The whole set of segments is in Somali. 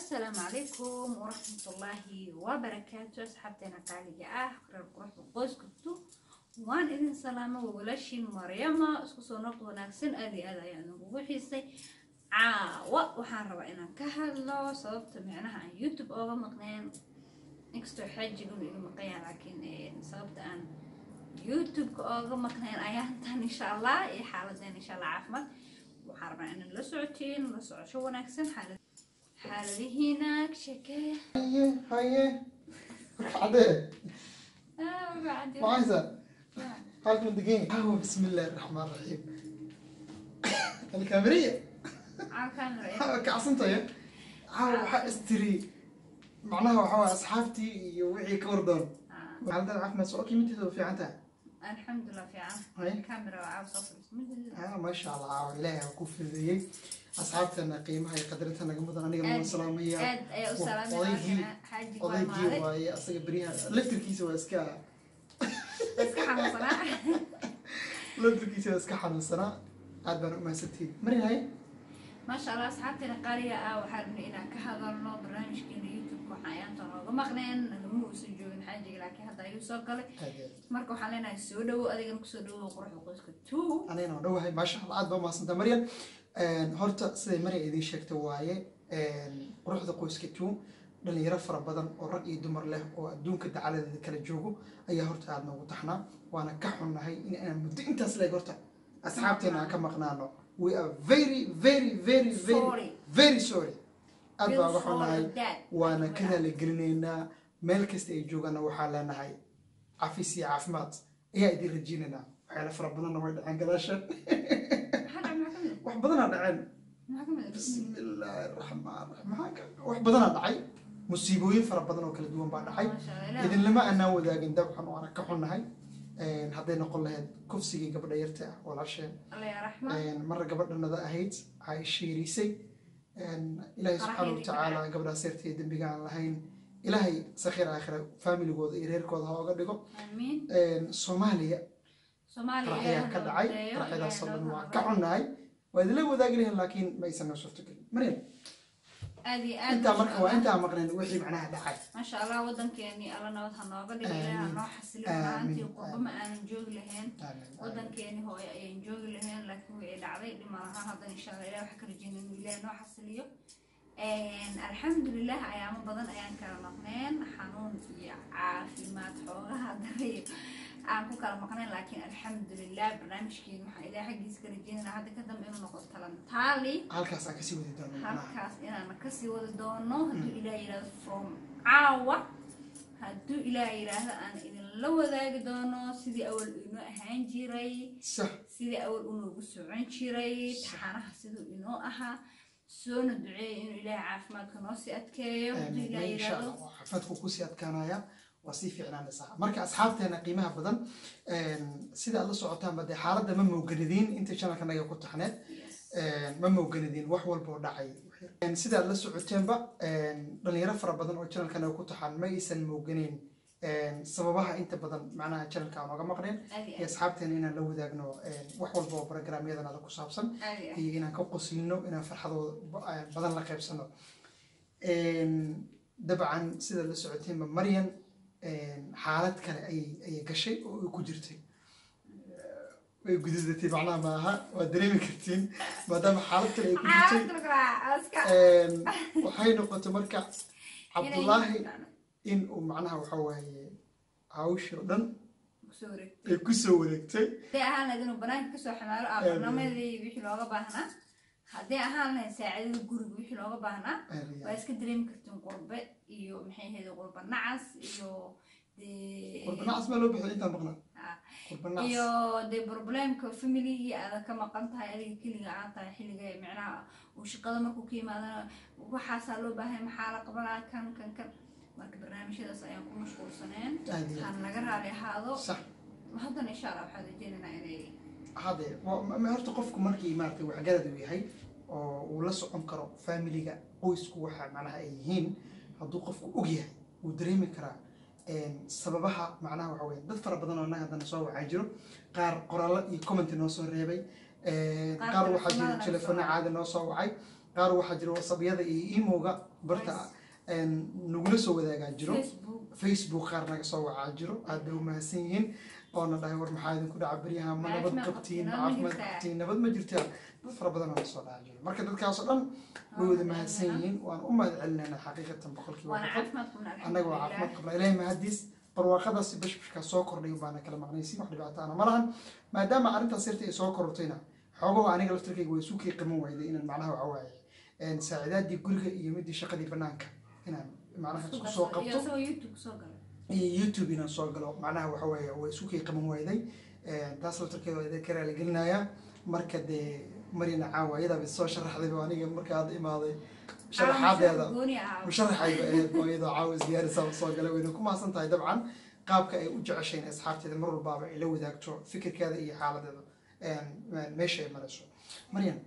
asalaamu calaykum waraxmatullaahi wabarakaatu asxaabteena qaaliga ah reer quruxda qoyskatu waan idin salaamo waa walaashiin maryama isku soo noqd wanaagsan aad iyo aad ayaan ugu xiisay caawa waxaan rabaa inaan ka hadlo sababta micnaha aan youtube ooga maqneen inkastoo xaajigun iga maqanya laakiin sababta aan youtube-ka ooga maqneen ayaan tan insha allah iyo xaaladeen insha allah caafimaad waxaan rabaa inaan la socotiin la socosho wanaagsan xaalad xaaladihiina sheekeeya haye haye warkacdee maxaysa halkan degan hawa bismi illaahi raxmaan raxiim alkaamiriya hawa kacsantaya hawa waxaa istiri macnaha waxaa waay asxaabtii iyo wixii ka wardoon xaaladada caafimaad soo kimidteeda waa fiican tahay alxamdulilah fiican haye kamera waa caaw soo fadhiismid ah maasha allah caawa ilaahay ha ku fududeeyey asxaabtana qiimaha iyo qadarinta naga mudan anigana waan salaamaya aad ayaa u Odaygii- salaamaya xaaji waa odaygii maaday waaye asaga beryaha laftirkiisa waa iska iska xanuunsanaa laftirkiisa waa iska xanuunsanaa aad baan u mahadsantihiin marin haye maasha allah asxaabteena qaaliga ah waxaa rabnay inaan ka hadalno barnaamijkeena youtube-ka waxaan ayaanta nooga maqneen nagama uusan joogin xaajiga laakiin hadda ayuu soo galay aad iyo aad. marka waxaan leenahay soo dhawo adigana kusoo dhawo quruxda qoyska two anigana waan dhowahay maasha allah aad baa umahadsantaa maryan horta siday maryan idiin sheegtay waaye quruxda qoyska two dhalinyaro fara badan oo rag iyo dumar leh oo adduunka dacaladeeda kala joogo ayaa horta aad noogu taxnaa waana ka xunnahay in inaan muddo intaas leeg horta asxaabteena aan ka maqnaano we are very very very very Sorry. very sorry aad baa uga Feel xunnahay sorry, Dad. waana ka raaligelinaynaa meel kasta ay joogaana waxaa leenahay cafis iyo caafimaad ayaa idin rajeynaynaa waxyaala fara badanna way dhaceen gadaashan Maxaa dhacay? Maxaa ka mid wax badanaa dhaceen ah? Maxaa ka mid ah? bismi illaahi raxmaan raxiim maxaa ka- wax badanaa dhacay musiibooyin fara badan oo kala duwan baa dhacay Maasha Allah, Ilaah. idinlama aanaan wadaagin dabcan waana ka xunnahay hadday noqon lahayd kufsigii gabadha yarta ah walaasheen Allah ya raxma. marra gabadhanada ahayd ay shiirisay ilaahay subxaana watacaala gabadhaas yarta iyo dembiga aan lahayn ilaahay sakhiir aakhira faamiligooda iyo reerkooda ha oga dhigo Amiin. soomaaliya Soomaaliya qaraxyaa ka dhacay Ilaahay qaraxyadaasoo dhan noo waa nabad. ka xunnahay waa idinla wadaagi lahayn laakiin ma aysan noo suurtagelin maryam aad iyo aad intaa masha marka waa Allah. intaa maqneen wixii macnaha dhacay maasha allah wadankeeni alla nabad ha nooga dhigo Amiin. ilaaha noo xasilin Amiin. maalintii qurbo ma aanan joogi lahayn Amiin. wadankeeni hooyo ayaan joogi lahayn laakiin way dhacday dhima lahaan haddana insha allah ilaah wax ka rajeyna inuu ilaahay noo xasiliyo alxamdulilah ayaamo badan ayaan kala maqneen xanuun iyo caafimaad xoogaha daray aan ku kala maqneen laakiin alxamdulilah barnaamijkeeni waxaan ilaah xaggiisa ka rajeynayna hadda ka dambe inuu noqdo talantaali halkaas aan kasii wadi doono macnaha halkaas inaan kasii wadi doono hadduu ilaah yidhahdo from caawa hadduu ilaah yidhaahdo aan idinla wadaagi doono sidii awal inoo ahaan jiray sax sidii awal unoogu socon jiray taxanaha siduu inoo ahaa soona duceeya inuu ilaahay caafimaadka noo sii adkeeyo hadduu ilaah insha yidhaahdo allah xafadku kusii adkaanaya waa sii fiicnaanaysaa marka asxaabteena qiimaha badan sida aad la socotaanba dee xaaladda ma mowganidiin inta channelka naga ku taxneed ma mowganidiin wax walba oo dhacay sida aad la socoteenba dhalinyaro fara badan oo channelka naga ku taxan ma aysan mowganeyn sababaha inta badan macnaha channelka aan oga maqneen aad iyo iyo aad asxaabteena inaan la wadaagno wax walba oo programyadanada ku saabsan aad iyo aad iyo inaan ka qoslino inaan farxadooda ba- badan la qaybsano dabcan sida la socoteenba maryan xaalad kale ayay ayay gashay oo ay ku jirtay way gududatay macnaha maaha waa dareemi kartiin maadaama xaalad kale ay ku jirtay Caafimaadka raaca, iska. waxay noqotay marka cabdullaahi in uu macnaha waxa waaye hawshii oo dhan Kusoo wareegtay. ay kusoo wareegtay hadday ahaan lahayd inuu banaanka kasoo xamaalo ah barnaamijyadii wixii looga baahnaa hadday ahaan lahayd saacidada guriga wixii looga baahnaa waa iska dareemi kartiin qurbe iyo maxay ahayd qurba nacas iyo dee qurbanaacas maa loo bixiyay intaan maqnaa Ah, qurbanaacas iyo dee problemka familygii aada ka maqan tahay adiga keliga aan tahay xilliga micnaha uu shaqada markuu ka yimaadana waxaasaa loo baahay maxaa la qabanaa kan kan kan marka barnaamijyadaas ayaan ku mashquulsaneen aad iyo aad. han laga raali ahaado sax haddana insha allah waxaan rajeynaynaa inay hade wa- ma- horta qofku markii maaragtay waxgarad uu yahay oo uu la socon karo familiga qoysku waxa macnaha ay yihiin hadduu qofku og yahay wuu dareemi karaa sababaha macnaha waxa weye dad fara badan oo annaga haddana soo wacaa jiro qaar qoraallo iyo comment noo soo reebay qaar waxaa jira telefoonada telefoona soo caadi noo soo wacay qaar waxaa jira whatsappyada iyo emoga barta een, nagula soo wadaagaa jiro facebook facebook qaar naga soo wacaa jiro aad bay u mahadsan yihiin oona dhahay war maxaa idinku dhaca beryaha ma nabad Caafimaad qabtiin qabtiin, caafimaad nabad ma jirtaa? qabtiin nabad ma jirtaa dad fara badan oo soo dhaca jiro marka dadkaasoo dhan way wada mahadsan yihiin waan u mahad celinayna xaqiiqatan boqolkiiba waana boqol caafimaad qabna annaga waa caafimaad qabnaa ilaahay mahadiis barwaaqadaasi bashbashkaa soo kordhay baana kala maqnaysin wax dhibaato ana ma lahan maadaama arrintaas yarta ay soo korortayna xoogaha aniga laftarkayga way sukii qiman wayday inaan macnaha waxa waaye saacidaadii guriga iyo midii shaqadii banaanka inaan macnaha isku soo qabto isagoo youtube soo galay iyo youtube inaan soo galo macnaha waxa weeye way sukii qiman wayday taas laftarkeeda waa idin ka raali gelinayaa marka dee marina caawa iyadaaba soo sharaxdayba aniga marka hadda imaaday sharaxaadeeda gooni ah musharaxayba ahayd oo iyadoo caawa siyaarisa soo galay wayna ku mahadsan tahay dabcan qaabka ay u jeceshayn asxaabteeda mar walbaaba ay la wadaagto fikirkeeda iyo xaaladeeda meesha ay marayso maryam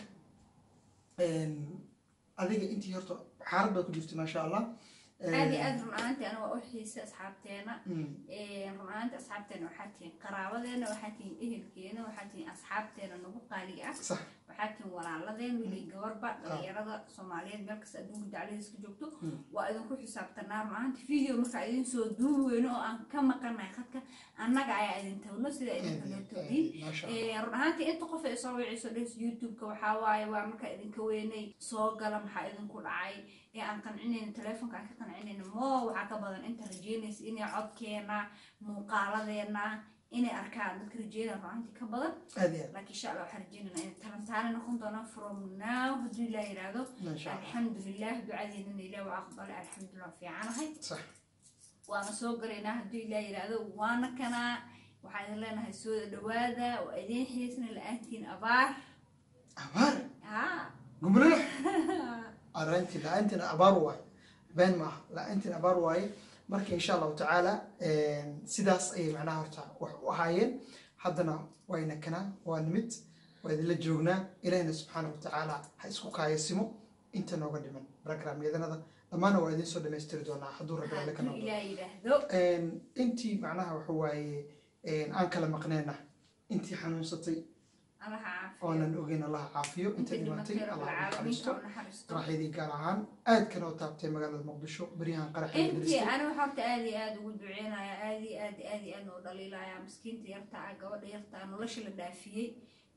adiga intii horta xaalad baad ku jirta maasha allah aad iyo aad run ahaantii aniga waa u xiisa asxaabteena Mm, run ahaantii asxaabteena waxaa tihiin qaraabadeena waxaa tihiin ehelkeena waxaa tihiin asxaabteena nagu qaaliga ah sax waxaa tihiin walaaladeen wiilay gabarba dhalinyarada soomaaliyeed meel kasta adduunka dacladiis ka joogto Mm. waa idinku xisaabtanaa run ahaantii video markaa idin soo duubi weyno oo aan ka maqanahay khadka annaga ayaa idin tawno sida idinka loo tawdiin maasha allah run ahaantii inta qof ay soo wiciso dhehs youtube-ka waxaa waaye waa markaa idinka weynay soo gala maxaa idinku dhacay ee aan qancinayno teleefonka aan ka qancinayno mo waxaa ka badan inta rajeynaysa inay codkeena muuqaaladeena inay arkaan dadka rajeynaya run ahaantii ka badan aad iyo aad laakiin insha allah waxaan rajeynayna inay talantaani noqon doonaan from now hadduu ilaah yidhaahdo maasha allah alxamdulilah ducadeennana ilaah waa aqbalay alxamdulilah fiicanahay sax waana soo galaynaa hadduu ilaah yidhaahdo waana kanaa waxaan idin leenahay soo dhawaada waa idiin xiisna la-aantiin abaar abaar haa gumrada arrintii la-aantina abaar waaye been maaha la-aantina abaar waaye marka insha allahu tacaala sidaas ayay macnaha horta wax u ahaayeen haddana wayna kanaa waa nimid waa idinla joognaa ilahina subxaana wa tacaala ha isku kaayasimo inta nooga dhiman programyadanada dhammaana waa idin soo dhamaystiri doonaa hadduu rabbi alle ka hadduu noqdo ilaah yidhaahdo intii macnaha waxa waaye aan kala maqneenna intii xanuunsatay allaha caafiyo oonan ogeyn allaha caafiyo inta dhimatay dhimatay allah rabbil naxariisto caalamiinka u naxariisto qaraxyadii gaar ahaan aad kanoo taabtay magaalada muqdisho beryahan qaraxyada intii dhaliistay aniga horta aad iyo aad ugu duceynaya aad iyo aad aad iyo aad noo dhaliilaya miskiinta yarta ah gabadha yarta ah nolosha la dhaafiyey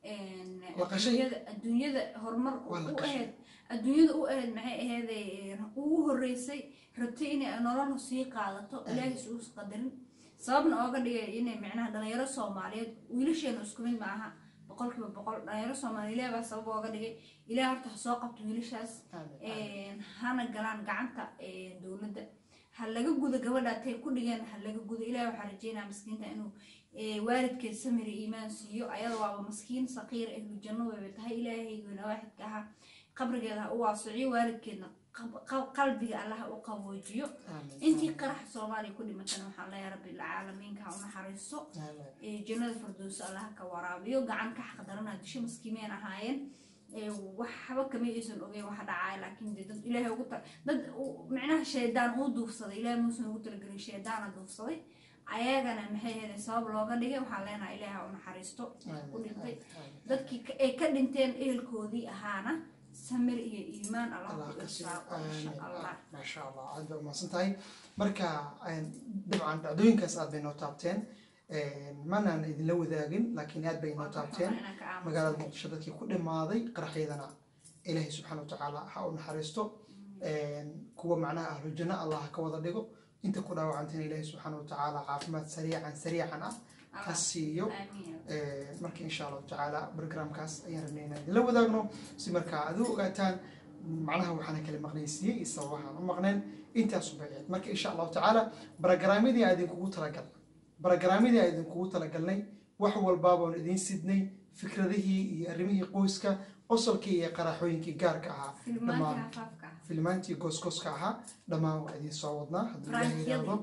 La qashay? adduunyada adduunyada horumar Waa la u qashay. ahayd adduunyada u ahayd maxay aheeday ugu horeysay rabtay inay nolol sii qaadato ilaahay isugu qadarin sababna ooga dhigay inay micnaha dhalinyaro soomaaliyeed wiilasheena isku mid maaha boqolkiiba boqol dhalinyaro soomaaliya ilaah baa sabab ooga dhigay ilaah horta ha soo qabto wiilashaas een, hana galaan gacanta een, dowladda ha laga gudo gabadha tay ku dhigeen ha laga gudo ilaah waxaa rajeynaya miskiinta inuu ee, waalidkeed samir iyo iimaan siiyo ayada waaba maskiin saqiir ahlu janno wayba tahay ilaahaygoona waaxidka ahaa qabrigeeda ha u waasiciyo waalidkeedna qab- qab- qalbiga allah ha u qaboojiyo intii qarax soomaaliya ku dhimatana waxaan leeyahay rabbilcaalamiinka ha u naxariisto ee, jannada firdowsa allah ka waraabiyo gacan ka xaqdarana disho maskiimeen ahaayeen ee, waxba kama aysan ogeyn waxa dhacaya laakiin dee dad ilaahay ugu tal dad u- micnaha shaydaan uu duufsaday ilaahay muusan ugu talagelin shaydaana duufsaday ayagana maxay ahayd sabab looga dhigay waxaan leenahay ilaahay ha u naxariisto u dhintay dadkii ka- ay ka dhinteen ehelkoodii ahaana samir iyo iimaan allah allah ku ka siiyo irsaaqo insha allah maasha allah aad bay umahadsan tahay marka dabcan dhacdooyinkaas aad bay noo taabteen manaan idinla wadaagin laakiin aad bay noo Waa taabteen inaan ka aamuso. magaalada muqdisho dadkii ku dhimaaday qaraxyadana ilaahay subxaana watacaala ha u naxariisto kuwa macnaha ahlu janno allah ha ka wada dhigo inta ku dhaawacantayna ilaahay subxaana watacaala caafimaad sariican sariican ah ka Allah. siiyo Amiin. marka insha allahu tacaala programkaas ayaan rabnay inaan idinla wadaagno si markaa aad u ogaataan macnaha waxaana kala maqnaysiiyey iyo sababahaan u maqneen intaasu bay ahayd marka insha allahu tacaala barogaraamyadii aan idinkugu talagalnay barogaraamyadii aan idinkugu talagalnay wax walbaabaan idiin sidnay fikradihii iyo arrimihii qoyska qosolkii iyo qaraxooyinkii gaarka ahaa Filmaantii dhammaan hafaafka ah. filmaantii gooskooska ahaa dhammaan waa idiin soo wadnaa hadduu ilaahay Barankiyadii. yidhaahdo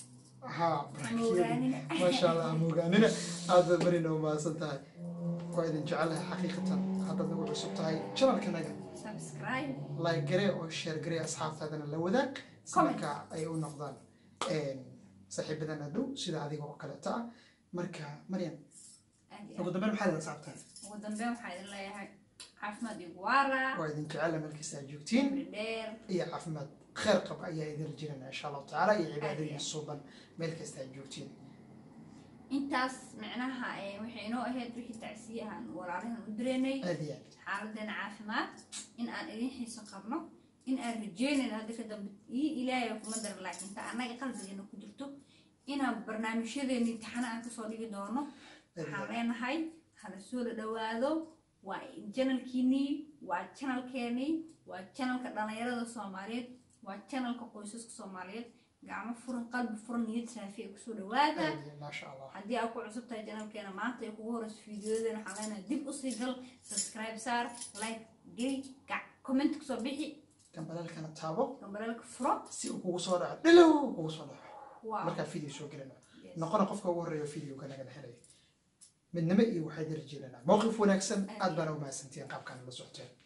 ها Hamogaanin. ما شاء الله هموغانina aad baad marina umahadsan tahay waa idin jecelahay xaqiiqatan haddaad nagu cusub tahay janalkanaga Subscribe. like garee oo share garee asxaabtaadana la wadaag si Comment. marka ay u noqdaan saaxiibadana dhow sida adiga oo kaleeta ah marka maryam Aad iyo ugu dambeyn maxaa idin asxaabtaan aad. ugu dambeyn waxaa idin leeyahay caafimaad igu waara waa idin jecela meelkasta aad joogtiin cimri dheer iyo caafimaad kheyr qaba ayaa idin rajinana insha allahu tacaala iyo cibaado iyo Aad. suuban meel kasta aad joogtiin intaas micnaha eh, waxay inoo ahayd wixii tacsiye aan walaalahan u direynay aad iyo aad xaaladeena caafimaad in aan idin xiiso qabno in aan rajeynayn hadda ka dambe ii ilaahay kuma dara laakiin ta annaga qalbigeena ku jirto inaan barnaamijyadeena imtixaano aan kasoo dhigi doono waxaan leenahay hala soo la dhawaado waa janalkiinii waa janalkeenii waa janalka dhalinyarada soomaaliyeed waa janalka qoysaska soomaaliyeed gacmo furan qalbi furan niyad saafi ay kusoo dhawaada aad iyo maasha allah haddii aad ku cusub tahay janalkeena maanta ay kugu horeyso fiidiyoyadeena waxaan leenahay dib usii gal subscribe saar like geli gac comment kusoo bixi gambalaalkana taabo gambaraalka furo si uu kugu soo dhaco dhilow kugu soo dhaco wow markaa video soo gelina Yes. noqona qofka ugu horreeya videoga nagana helaya midnimo iyo waxaad rajeynanaa mowqif wanaagsan aad baana u mahadsantihiin qaabkaan la socoteen